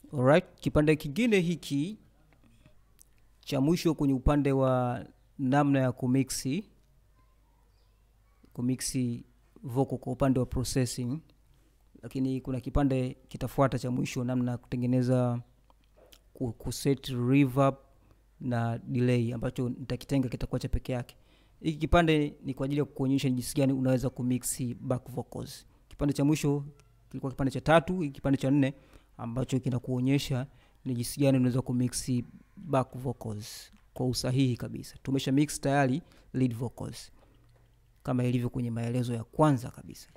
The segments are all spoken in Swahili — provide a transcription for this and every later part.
Alright, kipande kingine hiki cha mwisho kwenye upande wa namna ya kumixi kumixi vocal kwa upande wa processing, lakini kuna kipande kitafuata cha mwisho namna ya kutengeneza ku- kuset reverb na delay ambacho nitakitenga kitakuwa cha peke yake. Hiki kipande ni kwa ajili ya kuonyesha ni jinsi gani unaweza kumixi back vocals. Kipande cha mwisho kilikuwa kipande cha tatu, hiki kipande cha nne ambacho kinakuonyesha ni jinsi gani unaweza kumixi back vocals kwa usahihi kabisa. Tumesha mix tayari lead vocals kama ilivyo kwenye maelezo ya kwanza kabisa.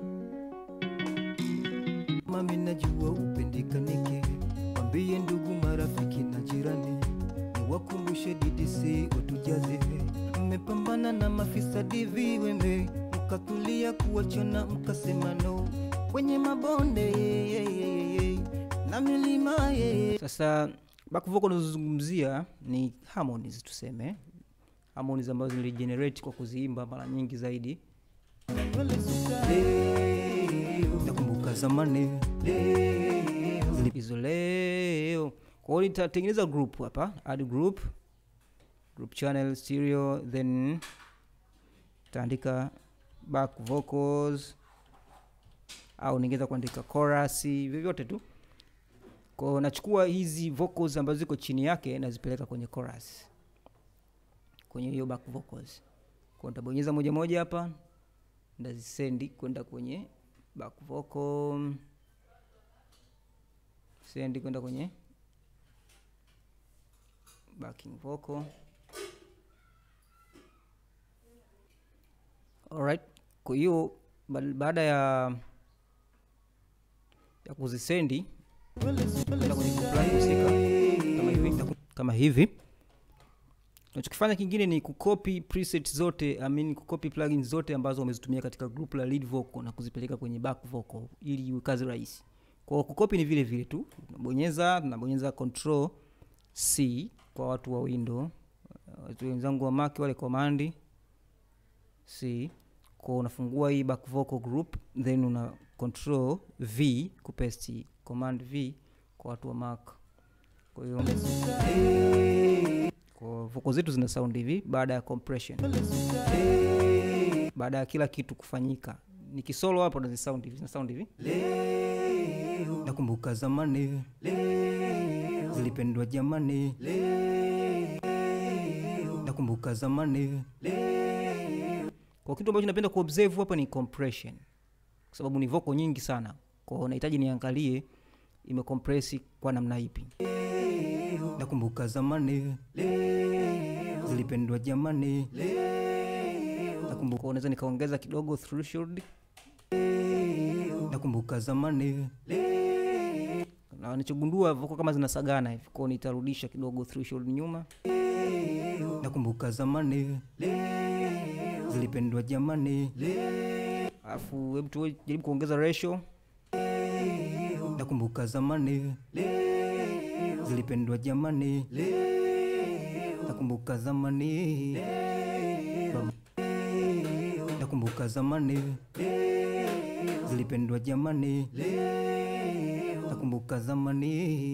Mami najua upendekanike, wambie ndugu, marafiki na jirani, niwakumbushe DDC utujaze. Mmepambana na mafisadi viwembe, mkatulia kuwachana, mkasema no kwenye mabonde na milima ye. Sasa back vocal unazozungumzia ni harmonies, tuseme harmonies ambazo niligenerate kwa kuziimba mara nyingi zaidi. Leo nakumbuka zamani, leo hizo leo. Kwa hiyo nitatengeneza group hapa, add group, group channel stereo, then taandika back vocals au ningeweza kuandika chorus, vyovyote tu. Kwa hiyo nachukua hizi vocals ambazo ziko chini yake nazipeleka kwenye chorus, kwenye hiyo back vocals. Kwa hiyo nitabonyeza moja moja hapa, ndazisendi kwenda kwenye back vocal sendi kwenda kwenye backing vocal. Alright, kwa hiyo ba- baada ya ya kuzisendi kwenda kwenye group line husika kama hivi, kama hivi nachokifanya kingine ni kucopy preset zote I mean kucopy plugins zote ambazo umezitumia katika group la lead vocal na kuzipeleka kwenye back vocal ili iwe kazi rahisi. Kwa hiyo kucopy ni vile vile tu, nabonyeza nabonyeza control C kwa watu wa window, watu wenzangu wa Mac wale command C. Kwa unafungua hii back vocal group then una control V kupaste command V kwa watu wa Mac. Kwa hiyo kwa vocal zetu zina sound hivi baada ya compression, baada ya kila kitu kufanyika. Nikisolo hapo na sound hivi, zina sound hivi. leo nakumbuka zamani, leo zilipendwa jamani, leo nakumbuka zamani, Kwa kitu ambacho napenda kuobserve hapa ni compression, kwa sababu ni vocal nyingi sana, kwa hiyo nahitaji niangalie imecompress kwa namna ipi. nakumbuka zamani, leo zilipendwa jamani, Nakumbuka unaweza nikaongeza kidogo threshold, nakumbuka zamani, na nichogundua vocal kama zinasagana hivi, kwa hiyo nitarudisha kidogo threshold nyuma. nakumbuka zamani, zilipendwa jamani, Alafu hebu tujaribu kuongeza ratio. nakumbuka zamani, zilipendwa jamani, nakumbuka zamani, nakumbuka zamani, zilipendwa jamani, nakumbuka zamani,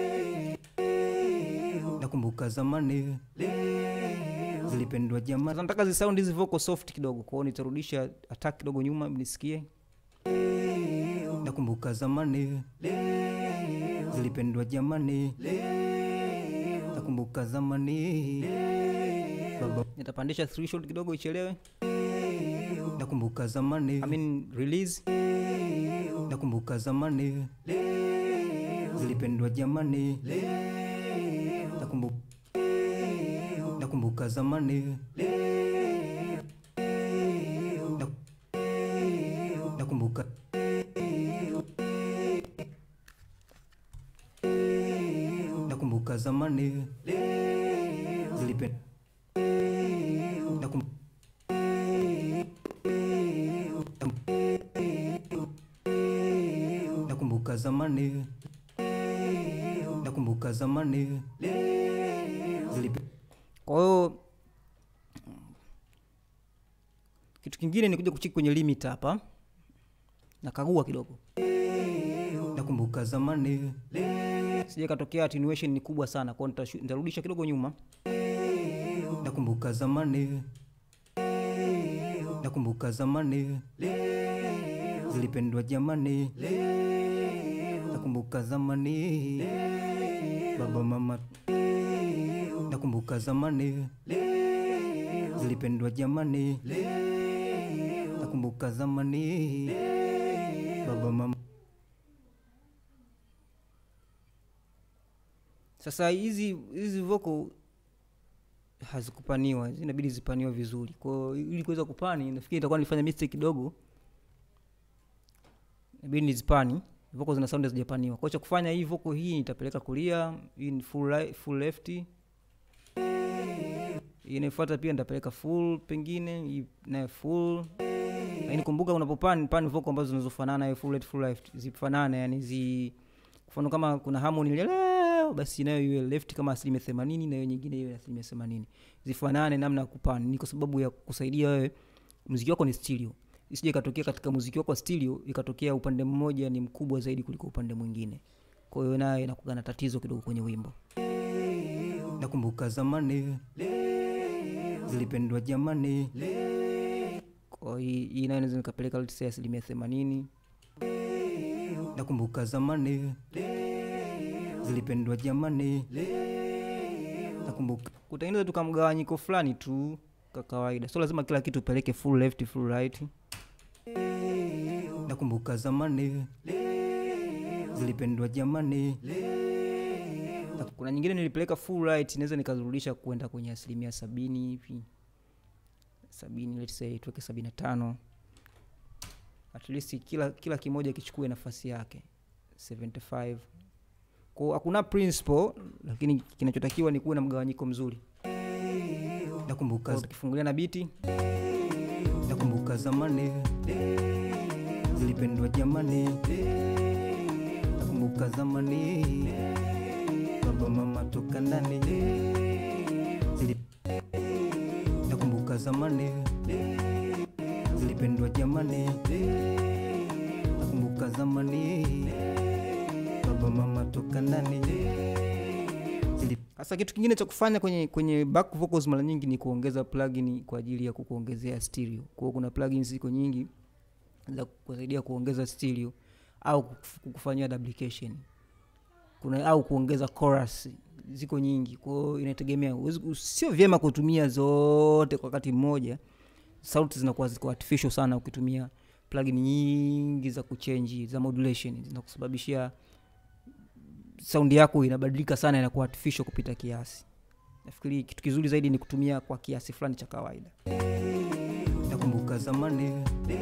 nakumbuka zamani, zilipendwa jamani. Sasa nataka zisound hizi vocal soft kidogo, kwa hiyo nitarudisha attack kidogo nyuma nisikie. nakumbuka zamani, zilipendwa jamani, nakumbuka zamani, baba, Nitapandisha threshold kidogo ichelewe. nakumbuka zamani, I mean release. nakumbuka zamani, zilipendwa jamani, nakumbuka nakumbuka zamani, Nak- nakumbuka nakumbuka zamani, zilipendwa nakum nakumbuka zamani, nakumbuka zamani, zilipe Kwa hiyo kitu kingine ni kuja kucheki kwenye limit hapa, nakagua kidogo. nakumbuka zamani, sija katokea attenuation ni kubwa sana kwao nitashu- nitarudisha kidogo nyuma nakumbuka zamani nakumbuka zamani zilipendwa jamani nakumbuka zamani baba mama nakumbuka zamani zilipendwa jamani nakumbuka zamani baba mama sasa hizi hizi voko hazikupaniwa inabidi zipaniwe vizuri kwao ili kuweza kupani nafikiri itakuwa nilifanya mistake kidogo inabidi nizipani voko zina sound hazijapaniwa kwao cha kufanya hii voko hii nitapeleka kulia hii ni full, right, full left hii inayofuata pia nitapeleka full pengine hii nayo full lakini kumbuka unapopani pani voko ambazo zinazofanana hiyo full right, full left zifanane yani zi mfano kama kuna harmony ile leo basi nayo iwe left kama asilimia themanini na hiyo nyingine iwe asilimia themanini zifanane namna ya kupani ni kwa sababu ya kusaidia wewe muziki wako ni stereo isije ikatokea katika muziki wako wa stereo ikatokea upande mmoja ni mkubwa zaidi kuliko upande mwingine kwa hiyo nayo inakuwa na tatizo kidogo kwenye wimbo nakumbuka zamani zilipendwa jamani kwa hii hii nayo naweza nikapeleka let's say asilimia themanini nakumbuka zamani zilipendwa jamani nakumbuka kutengeneza tu kamgawanyiko fulani tu ka kawaida sio lazima kila kitu upeleke full left full right nakumbuka zamani zilipendwa jamani kuna nyingine nilipeleka full right naweza nikazirudisha kwenda kwenye asilimia sabini hivi sabini let's say tuweke sabini na tano at least kila kila kimoja kichukue nafasi yake 75 ko hakuna principle lakini kinachotakiwa ni kuwe na mgawanyiko mzuri nakumbuka Kwa tukifungulia na biti nakumbuka zamani zilipendwa jamani nakumbuka zamani baba mama toka ndani Zili... nakumbuka zamani zilipendwa jamani nakumbuka zamani baba mama toka ndani Zili... sasa kitu kingine cha kufanya kwenye kwenye back vocals mara nyingi ni kuongeza plugin kwa ajili ya kukuongezea stereo kwa hiyo kuna plugins ziko nyingi za kusaidia kuongeza stereo au kuf- kukufanyia duplication kuna au kuongeza chorus ziko nyingi kwa hiyo inategemea Huwezi- sio vyema kutumia zote kwa wakati mmoja sauti zinakuwa ziko artificial sana ukitumia plugin nyingi za kuchange za modulation zinakusababishia saundi yako inabadilika sana inakuwa artificial kupita kiasi nafikiri kitu kizuri zaidi ni kutumia kwa kiasi fulani cha kawaida nakumbuka zamani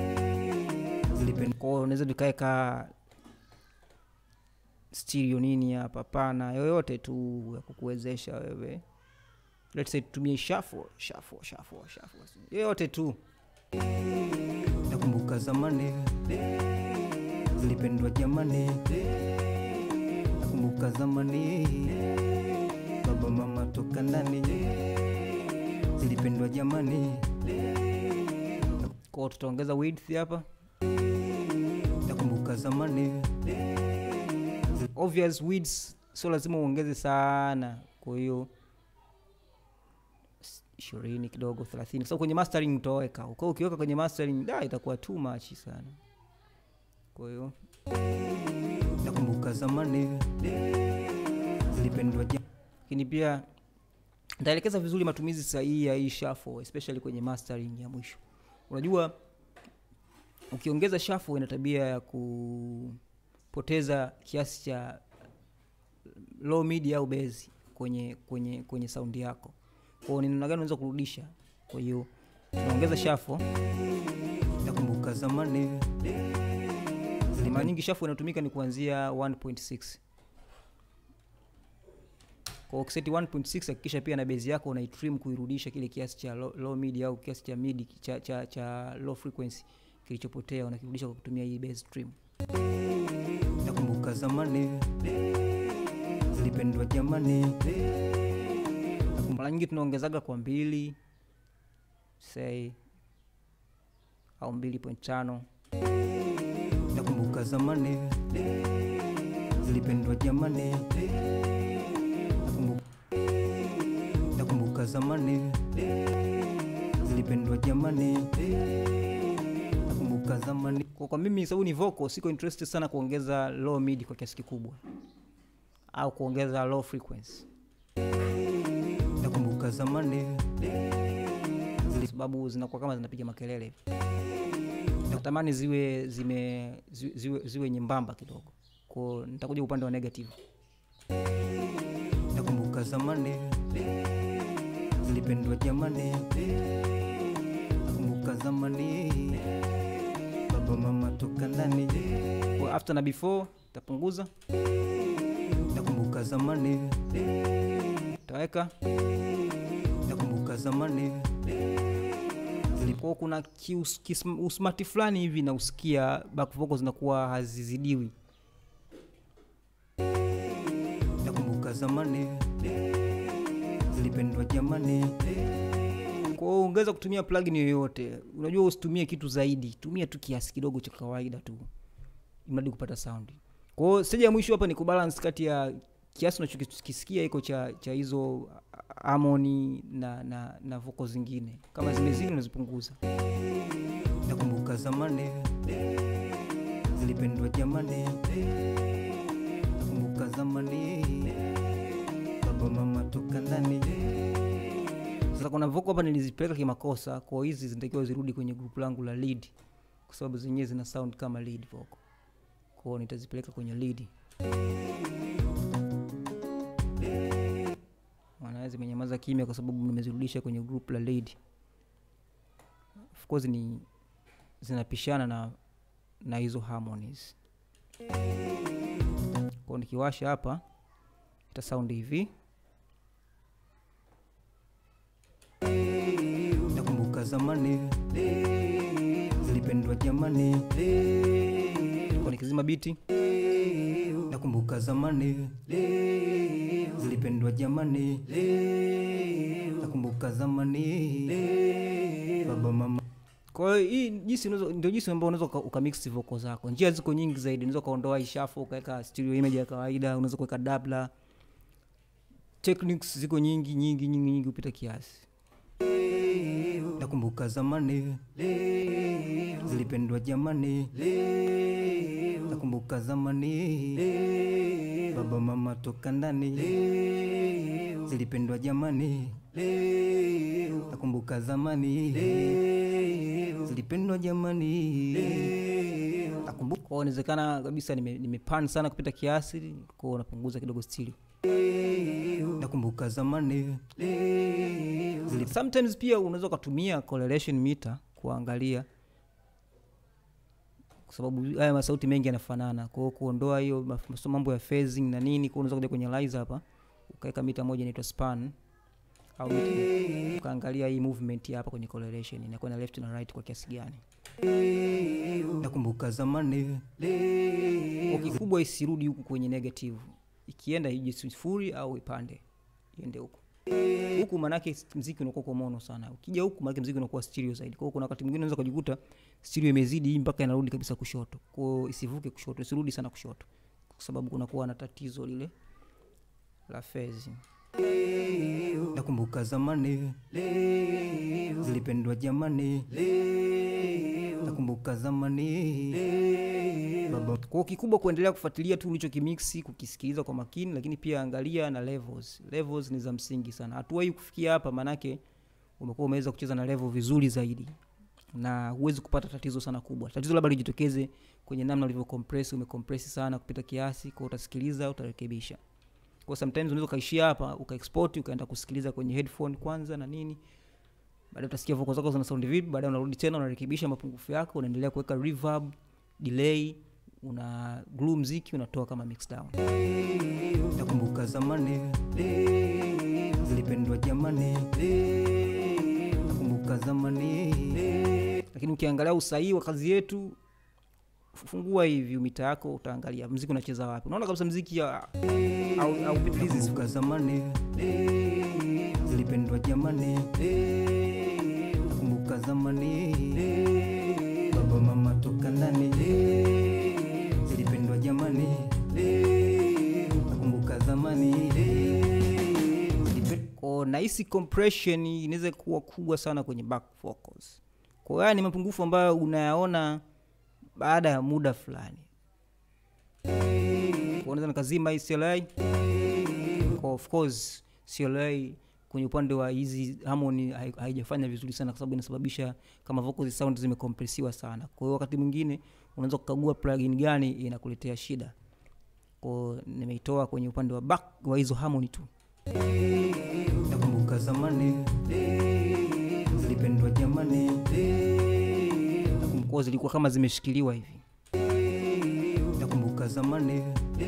zilipendwa kwao unaweza nikaweka stereo nini hapa pana yoyote tu ya kukuwezesha wewe let's say tutumie shuffle shuffle shuffle shuffle yoyote tu nakumbuka zamani zilipendwa jamani nakumbuka zamani baba mama toka ndani zilipendwa jamani kwao tutaongeza width hapa nakumbuka zamani obvious widths sio lazima uongeze sana kwa hiyo s- ishirini kidogo thelathini kwa sababu kwenye mastering utaweka kwa ukiweka kwenye mastering da itakuwa too much sana kwa hiyo nakumbuka zamani zilipendwa jamani lakini pia nitaelekeza vizuri matumizi sahihi ya hii shuffle especially kwenye mastering ya mwisho unajua ukiongeza shuffle ina tabia ya kupoteza kiasi cha low mid au base kwenye kwenye kwenye saundi yako kwao ni namna gani unaweza kurudisha kwa hiyo tunaongeza shuffle nakumbuka zamani mara nyingi shuffle inatumika ni kuanzia 1.6 kwa ukiseti 1.6 hakikisha pia na base yako unaitrim kuirudisha kile kiasi cha low, low mid au kiasi cha mid cha, cha, cha low frequency kilichopotea unakirudisha kwa kutumia hii base trim nakumbuka zamani zilipendwa jamani mara nyingi tunaongezaga kwa mbili say au 2.5 nakumbuka zamani zilipendwa jamani Nakumbu- nakumbuka zamani zilipendwa jamani nakumbuka zamani kwa, kwa mimi sababu ni vocal siko interested sana kuongeza low mid kwa kiasi kikubwa au kuongeza low frequency nakumbuka zamani kwa sababu zinakuwa kama zinapiga makelele hivi natamani ziwe zime ziwe, ziwe, ziwe nyembamba kidogo ko nitakuja upande wa negative nakumbuka zamani zilipendwa jamani nakumbuka zamani baba mama toka ndani kwa after na before tapunguza nakumbuka zamani taweka nakumbuka zamani kwa kuna kius- kism- usmati fulani hivi na usikia back vocals zinakuwa hazizidiwi nakumbuka zamani zilipendwa jamani kwa hiyo ungeweza kutumia plugin yoyote unajua usitumie kitu zaidi tumia tu kiasi kidogo cha kawaida tu imradi kupata sound kwa hiyo stage ya mwisho hapa ni kubalance kati ya kiasi unachokisikia iko cha cha hizo harmony na na na vocal zingine kama zimezidi unazipunguza nakumbuka zamani zilipendwa jamani nakumbuka zamani baba mama toka ndani sasa kuna vocal hapa nilizipeleka kimakosa kwa hizi zinatakiwa zirudi kwenye grupu langu la lead kwa sababu zenyewe zina sound kama lead vocal kwao nitazipeleka kwenye lead maana zimenyamaza kimya kwa sababu nimezirudisha kwenye group la lead of course ni zinapishana na na hizo harmonies kwao nikiwasha hapa ita sound hivi nakumbuka zamani zilipendwa jamani kwa nikizima biti nakumbuka zamani zilipendwa jamani nakumbuka zamani baba mama kwa hiyo hii jinsi unaweza ndio jinsi ambao unaweza uka- ukamix vocal zako njia ziko nyingi zaidi unaweza ukaondoa ishafo ukaweka stereo image ya kawaida unaweza kuweka dabla techniques ziko nyingi nyingi nyingi nyingi kupita kiasi nakumbuka zamani zilipendwa jamani nakumbuka zamani baba mama toka ndani zilipendwa jamani nakumbuka zamani zilipendwa jamani nakumbuka kwa hiyo inawezekana kabisa nime- nimepan sana kupita kiasi kwa hiyo unapunguza kidogo stereo nakumbuka zamani sometimes pia unaweza ukatumia correlation meter kuangalia kwa sababu haya masauti mengi yanafanana kwa hiyo kuondoa hiyo maf- mambo ya phasing na nini kwa hiyo unaweza kuja kwenye liza hapa ukaweka mita moja inaitwa span au mita, ukaangalia hii movement hapa kwenye correlation inakuwa na left na right kwa kiasi gani nakumbuka zamani kwa kikubwa isirudi huku kwenye negative ikienda ije sifuri au ipande iende huku huku manake mziki unakuwa kwa mono sana ukija huku manake mziki unakuwa stereo zaidi kwa hiyo kuna wakati mwingine unaweza kujikuta stereo imezidi hii mpaka inarudi kabisa kushoto kwa hiyo isivuke kushoto isirudi sana kushoto kwa sababu kunakuwa na tatizo lile la phasing nakumbuka zamani zilipendwa jamani nakumbuka zamani baba kwa hiyo kikubwa kuendelea kufuatilia tu ulichokimiksi kukisikiliza kwa makini lakini pia angalia na levels levels ni za msingi sana hatua hii kufikia hapa maanake umekuwa umeweza kucheza na level vizuri zaidi na huwezi kupata tatizo sana kubwa tatizo labda lijitokeze kwenye namna ulivyo compress umecompress sana kupita kiasi kwa utasikiliza utarekebisha kwa sometimes unaweza ukaishia hapa ukaexport ukaenda kusikiliza kwenye headphone kwanza na nini baadaye utasikia vocal zako zina sound vipi baadaye unarudi tena unarekebisha mapungufu yako unaendelea kuweka reverb delay una glue mziki unatoa kama mix down nakumbuka zamani zilipendwa jamani nakumbuka zamani lakini ukiangalia usahihi wa kazi yetu fungua hivi mita yako utaangalia mziki unacheza wapi unaona kabisa mziki ya- au, au piti hizi nakumbuka zamani zilipendwa jamani nakumbuka zamani baba mama toka ndani zilipendwa jamani ko nahisi compression inaweza kuwa kubwa sana kwenye back vocals kwa hiyo haya ni mapungufu ambayo unayaona baada ya muda fulani Kwa unaweza nikazima hii CLI kwa of course CLI kwenye upande wa hizi harmony hai- haijafanya vizuri sana kwa sababu inasababisha kama vocals sound zimecompressiwa sana kwa hiyo wakati mwingine unaweza kukagua plugin gani inakuletea shida kwa nimeitoa kwenye upande wa back wa hizo harmony tu nakumbuka zamani zilipendwa jamani kwa zilikuwa kama zimeshikiliwa hivi nakumbuka zamani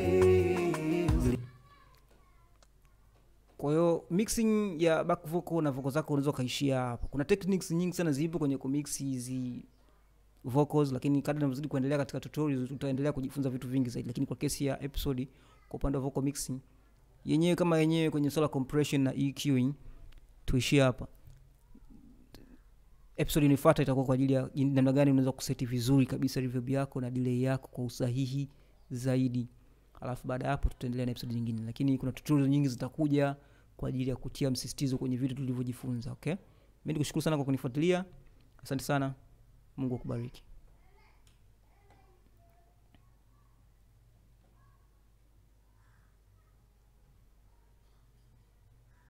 kwa hiyo mixing ya back vocal na vocal zako unaweza ukaishia hapo kuna techniques nyingi sana zipo kwenye kumix hizi vocals lakini kadri navyozidi kuendelea katika tutorials utaendelea kujifunza vitu vingi zaidi lakini kwa kesi ya episode kwa upande wa vocal mixing yenyewe kama yenyewe kwenye swala compression na EQing tuishie hapa episode inayofuata itakuwa kwa ajili ya jin- namna gani unaweza kuseti vizuri kabisa reverb yako na delay yako kwa usahihi zaidi alafu baada ya hapo tutaendelea na episode nyingine lakini kuna tutorial nyingi zitakuja kwa ajili ya kutia msisitizo kwenye vitu tulivyojifunza okay mi nikushukuru sana kwa kunifuatilia asante sana mungu akubariki